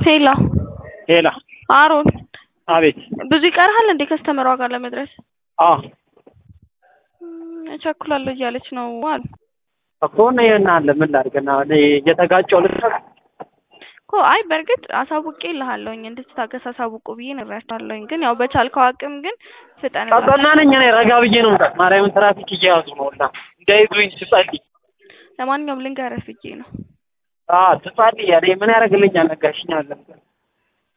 ሄሎ ሄላ አሮን አቤት። ብዙ ይቀርሃል እንዴ ከስተመሯ ጋር ለመድረስ? አዎ እም፣ እቸኩላለሁ እያለች ነው አሉ እኮ ነው ይሄን አለ ምን ላድርግና እኔ እየተጋጨው ልትሰራ እኮ አይ በእርግጥ አሳውቄ ልሃለሁኝ እንድትታገስ አሳውቁ ብዬ ነግራቸዋለሁኝ። ግን ያው በቻልከው አቅም ግን ፍጠን ቀጠና ነኝ እኔ ረጋ ብዬ ነው የምጠጥ ማርያምን ትራፊክ እየያዙ ነው እና እንዳይዙኝ ትጸልይ ለማንኛውም ልንገርህ ብዬ ነው። አ ትጸልይ እኔ ምን ያደርግልኛል ነጋሽኛል